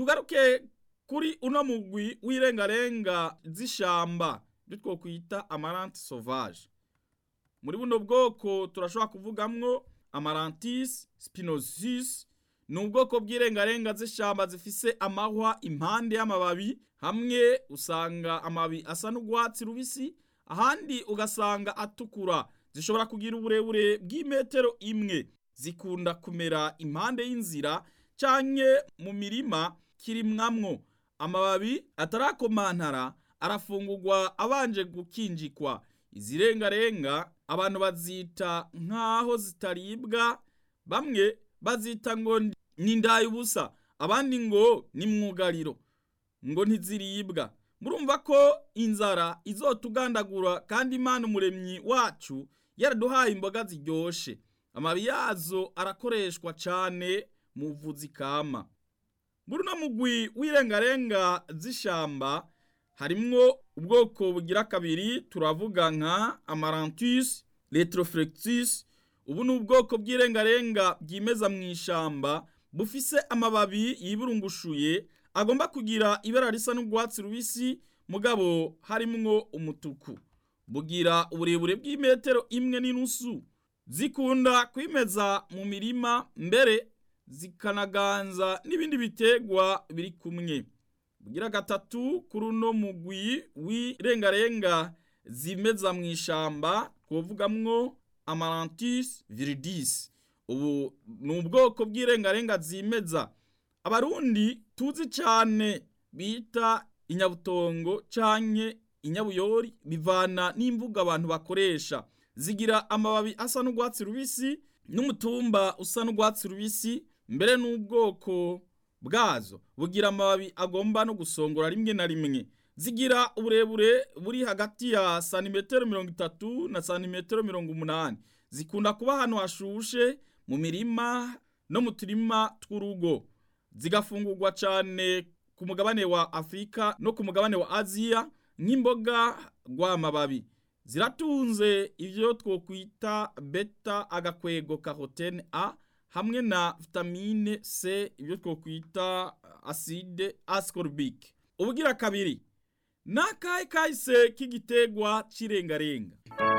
tugaruke kuri uno mugwi w'irengarenga z'ishamba ibyo twokwita amaranti sauvage muri buno bwoko turashobora kuvugamwo amarantis spinosus ni ubwoko bw'irengarenga z'ishamba zifise amahwa impande y'amababi hamwe usanga amababi asa n'urwatsi rubisi ahandi ugasanga atukura zishobora kugira uburebure bw'imetero imwe zikunda kumera impande y'inzira canke mu mirima kirimwamwo amababi atarakomantara arafungurwa abanje gukinjikwa izi rengarenga abantu bazita nk'aho zitaribwa bamwe bazita ngo ni ubusa abandi ngo ni mwugariro ngo ntiziribwa murumva ko inzara izotugandagura kandi imana umuremyi wacu yaraduhaye imboga ziryoshe amabi yazo arakoreshwa cane mu buvuzi kama muri uno mugwi w'irengarenga z'ishamba harimwo ubwoko bugira kabiri turavuga nka amarantus retroflectus ubu ni ubwoko bw'irengarenga bwimeza mu ishamba bufise amababi yiburungushuye agomba kugira ibara risa n'urwatsi rubisi mugabo harimwo umutuku bugira uburebure bw'imetero imwe n'inusu zikunda kwimeza mu mirima mbere zikanaganza n'ibindi bitegwa biri kumwe bugira gatatu kuri uno mugwi w'irengarenga zimeza mu ishamba twovugamwo amarantis viridis ubu ni ubwoko bw'irengarenga zimeza abarundi tuzi cyane bita inyabutongo canke inyabuyori bivana n'imvugo abantu bakoresha zigira amababi asa n'urwatsi rubisi n'umutumba usa n'urwatsi rubisi mbere n'ubwoko bwazo bugira amababi agomba no gusongora rimwe na rimwe zigira uburebure buri hagati ya santimetero mirongo itatu na santimetero mirongo umunani zikunda kuba ahantu hashushe mu mirima no mu turima tw'urugo zigafungurwa cyane ku mugabane wa afurika no ku mugabane wa aziya nk'imboga rw'amababi ziratunze ibyo twokwita beta agakwego karotene a hamwe na vitamine c ibyo twokwita acide ascorbic ubugira kabiri ni akahe kahise k'igitegwa cy'irengarenga